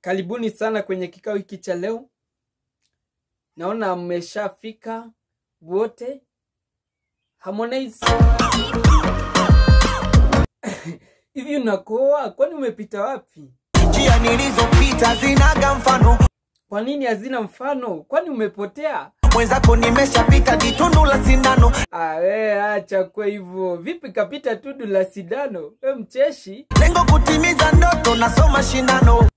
Karibuni sana kwenye kikao hiki cha leo. Naona mmeshafika wote. Harmonize, hivi unakoa? Kwani umepita wapi? njia nilizopita zinaga mfano Kwa nini hazina mfano? Kwani umepotea? mwenzako nimeshapita jitundu la sindano Ah, we acha kwa hivyo. Vipi kapita tundu la sindano? We mcheshi. lengo kutimiza ndoto nasoma shindano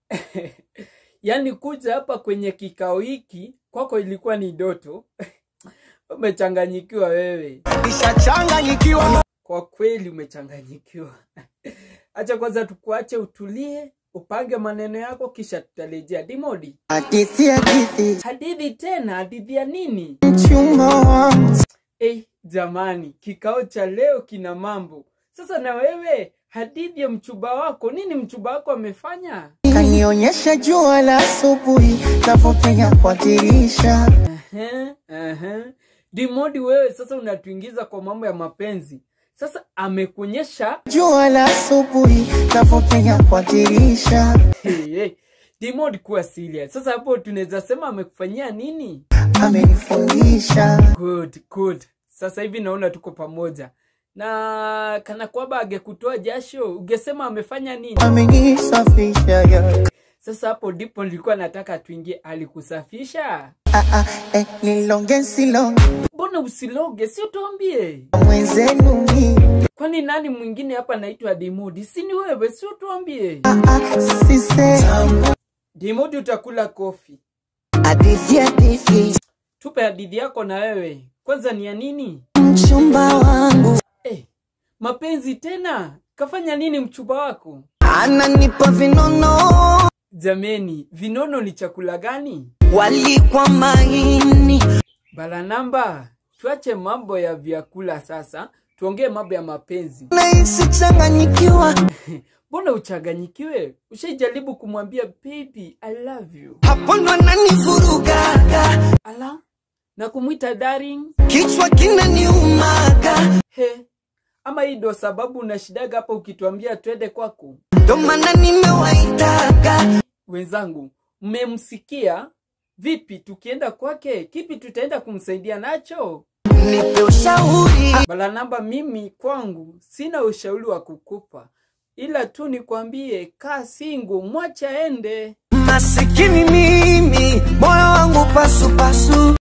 Yaani kuja hapa kwenye kikao hiki kwako ilikuwa ni doto. Umechanganyikiwa wewe. nishachanganyikiwa Kwa kweli umechanganyikiwa. Acha kwanza tukuache utulie, upange maneno yako, kisha tutarejea. Dimodi, hadithi hadithi hadithi tena? Hadithi ya nini? mchumba wangu Eh, jamani, kikao cha leo kina mambo. Sasa na wewe, hadithi ya mchumba wako, nini mchumba wako amefanya? kanionyesha jua la asubuhi navyopenya kwa dirisha Ehe, ehe. Dimodi, wewe sasa unatuingiza kwa mambo ya mapenzi. Sasa amekuonyesha jua la asubuhi navyopenya kwa dirisha hey, hey. Dimodi, kuwa serious. Sasa hapo tunaweza sema amekufanyia nini? amenifundisha Good, good. Sasa hivi naona tuko pamoja, na kana kwamba angekutoa jasho ungesema amefanya nini? amenisafisha ya. Sasa hapo ndipo nilikuwa nataka tuingie. Alikusafisha? Ah, ah, eh, nilonge silonge Mbona usiloge? Si utuambie. mwenzenu mi Kwani nani mwingine hapa anaitwa Dimodi? Si ni wewe? Si utuambie. ah, ah, sise Dimodi, utakula kofi. hadithi hadithi Tupe hadithi yako na wewe. Kwanza ni ya nini? mchumba wangu Eh, mapenzi tena? Kafanya nini mchumba wako? ananipa vinono Jameni, vinono ni chakula gani? walikwa maini Bala namba, tuache mambo ya vyakula sasa, tuongee mambo ya mapenzi. nahisi changanyikiwa Mbona uchanganyikiwe? Ushaijaribu kumwambia baby I love you? hapo ndo ananivurugaga Ala, na kumwita darling? kichwa kinaniumaga He, ama hii ndo sababu unashidaga hapa ukituambia twende kwako? ndo maana nimewaitaga Wenzangu, mmemsikia? Vipi tukienda kwake, kipi tutaenda kumsaidia nacho? nipe ushauri Bala namba, mimi kwangu sina ushauri wa kukupa, ila tu nikwambie, kaa singu, mwache aende. masikini mimi moyo wangu pasupasu